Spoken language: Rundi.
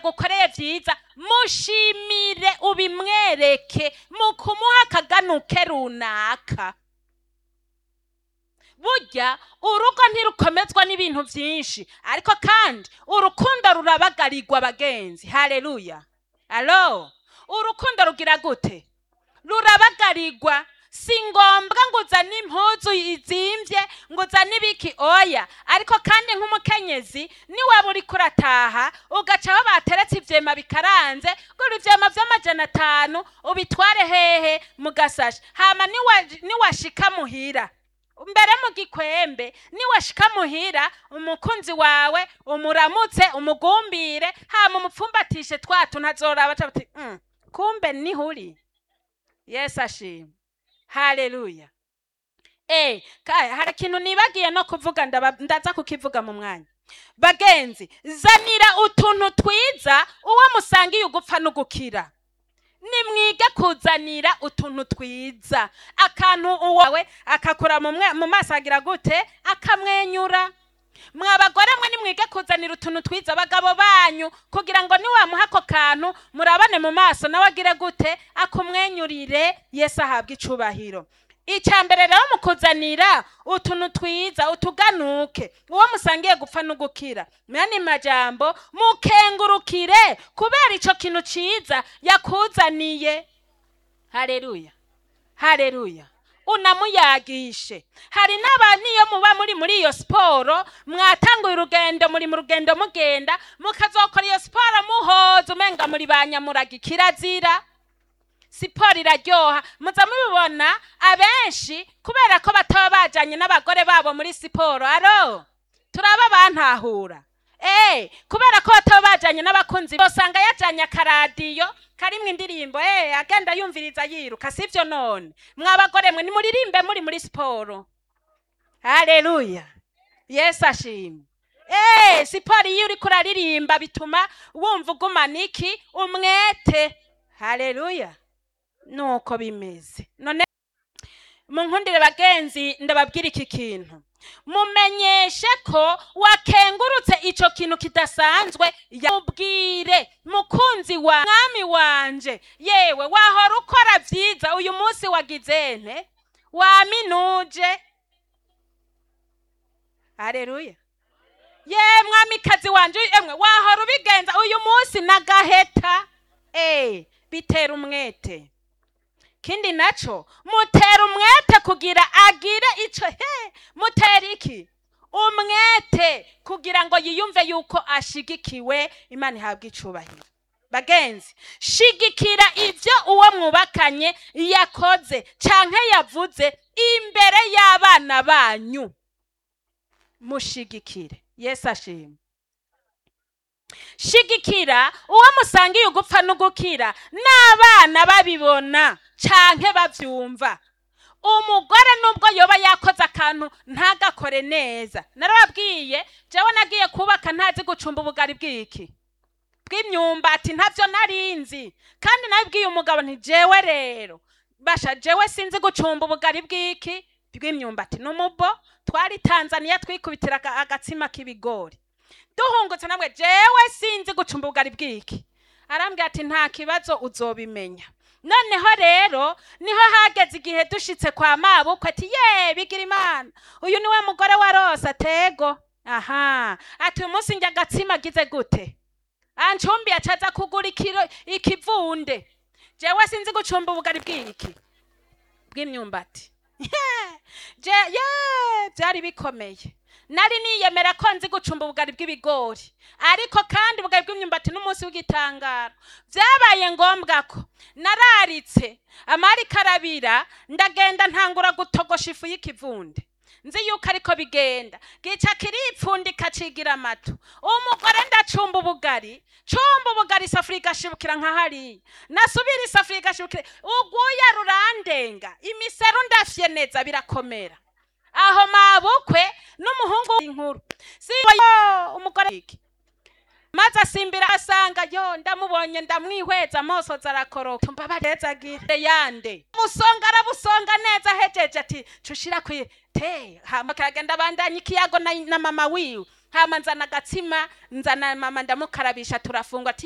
yagukoreye byiza mushimire ubimwereke mu kumuha akaganuke runaka burya urugo ntirukomezwa n'ibintu byinshi ariko kandi urukundo rurabagarirwa abagenzi hareruya alo urukundo rugira gute rurabagarirwa si ngombwa ngo uzane impuzu izimbye ngo uzane ibiki oya ariko kandi nk'umukenyezi niwaba uri kurataha ugaca aho bateretse ivyema bikaranze gura ivyema vy'amajana atanu ubitware hehe mu gasashi hama niwa- niwashika muhira mbere mu gikwembe niwashika muhira umukunzi wawe umuramutse umugumbire hama umupfumbatishe twatu ntazoraba aca ati "Mm, kumbe nihuri yesu ashimwe haleluya Eh, kaya hari ikintu nibagiye no kuvuga ndaba- ndaza kukivuga mu mwanya bagenzi zanira utuntu twiza uwo musangiye ugupfa n'ugukira nimwige kuzanira utuntu twiza akantu uwawe akakura mu mwe- mu maso agira gute akamwenyura mwa bagore mwe nimwige kuzanira utuntu twiza abagabo banyu kugira ngo niwamuha ako kantu murabane mu maso nawe agire gute akumwenyurire yesu ahabwe icubahiro icya mbere rero mu kuzanira utuntu twiza utuganuke uwo musangiye gupfa n'ugukira mwene majambo mukengurukire kubera icyo kintu cyiza yakuzaniye hareruya hareruya unamuyagishe hari n'abantu iyo muba muri muri iyo siporo mwatanguye urugendo muri mu rugendo mugenda mukazokora iyo siporo muhoza umenga muri ba nyamuraga kirazira siporo iraryoha muza mubibona abenshi kubera ko bataba bajanye n'abagore babo muri siporo aro turaba bantahura Eh, kubera ko bataba bajanye n'abakunzi bosanga yajanye akaradiyo karimwo indirimbo eh, agenda yumviriza yiruka sivyo none mwabagore mwe nimuririmbe muri muri siporo haleluya yesu ashimwe Eh, siporo iyo uriko uraririmba bituma wumva ugumana iki umwete haleluya nuko bimeze none munkundire bagenzi ndababwira iki kintu mumenyeshe ko wakengurutse ico kintu kidasanzwe yamubwire mukunzi wa mwami wanje yewe wahora ukora vyiza uyu munsi wagize nte waminuje haleluya ye mwamikazi wanje emwe wahora ubigenza uyu munsi nagaheta eh bitera umwete kindi naco mutera umwete kugira agire ico he mutera iki umwete kugira ngo yiyumve yuko ashigikiwe imana ihabwa icubahiro bagenzi shigikira ivyo uwo mwubakanye yakoze canke yavuze imbere y'abana banyu mushigikire yesu ashimwe shigikira uwo musangiye ugupfa n'ugukira n'abana babibona canke bavyumva umugore nubwo yoba yakoze akantu ntagakore neza narababwiye jewe nagiye kubaka ntazi gucumba ubugari bw'iki bw'imyumbati ntavyo narinzi kandi nabibwiye umugabo nti jewe rero basha jewe sinzi gucumba ubugari bw'iki bw'imyumbati n'umubo twari tanzaniya twikubitira aga- agatsima k'ibigori duhungutse namwe jewe sinzi gucumba ubugari bw'iki arambwira ati nta kibazo uzobimenya noneho rero niho hageze igihe dushitse kwa mabukwe ati ye bigira imana uyu niwe mugore wa rosa tego aha ati uyu munsi njya agatsima agize gute ancumbi acaza kugura ikiro ikivunde jewe sinzi gucumba ubugari bw'iki bw'imyumbati je ye byari bikomeye nari niyemera ko nzi gucumba ubugari bw'ibigori ariko kandi ubugari bw'imyumbati n'umunsi w'igitangaro byabaye ngombwa ko nararitse amari karabira ndagenda ntangura gutogosha ifu y'ikivunde nzi yuko ariko bigenda gica kiripfundika cigira amatu umugore ndacumba ubugari cumba ubugari isafuriya igashibukira nka hariya nasubira isafuriya igashibukira uguya rurandenga imiseru ndafye neza birakomera aho mabukwe n'umuhungu w'inkuru si yo umugore iki maze asimbira asanga yo ndamubonye ndamwihweza amosozi arakoroka mbabarezagire yande musonga arabusonga neza ahejeje ati cushira kwi te hama karagenda abandanya ikiyago na, na mama wiwe hama nzana agatsima nzana mama ndamukarabisha turafungwa ati